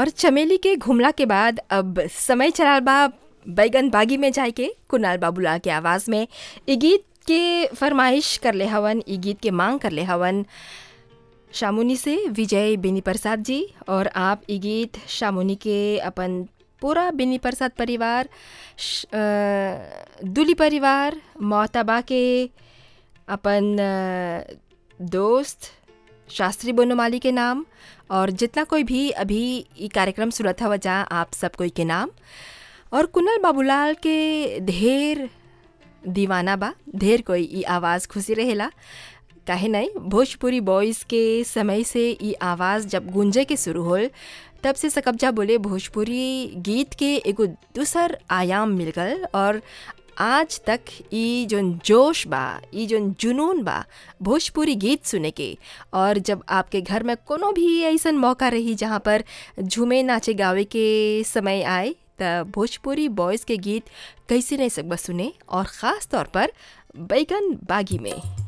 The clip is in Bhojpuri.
और चमेली के घुमला के बाद अब समय चलाल बा बैगन बागी में जाए के कुणाल बाबूलाल के आवाज़ में ई गीत के फरमाइश करले हवन ई गीत के मांग करले हवन शामुनी से विजय बेनी प्रसाद जी और आप ई गीत शामुनी के अपन पूरा बेनी प्रसाद परिवार श- अ, दुली परिवार मोहतबा के अपन अ, दोस्त शास्त्री बोनोमाली के नाम और जितना कोई भी अभी ये कार्यक्रम सुनत हवा जा आप सब कोई के नाम और कुनल बाबूलाल के ढेर दीवाना बा ढेर कोई ई आवाज़ खुशी रहेला काहे नहीं भोजपुरी बॉयज़ के समय से ई आवाज़ जब गूंजे के शुरू होल तब से सकब्जा बोले भोजपुरी गीत के एगो दूसर आयाम मिल गल और आज तक ई जोन जोश बा ई जोन जुनून बा भोजपुरी गीत सुने के और जब आपके घर में कोनो भी ऐसन मौका रही जहाँ पर झूमे नाचे गावे के समय आए त भोजपुरी बॉयज़ के गीत कैसे नहीं सकबा सुने और ख़ास तौर पर बैगन बागी में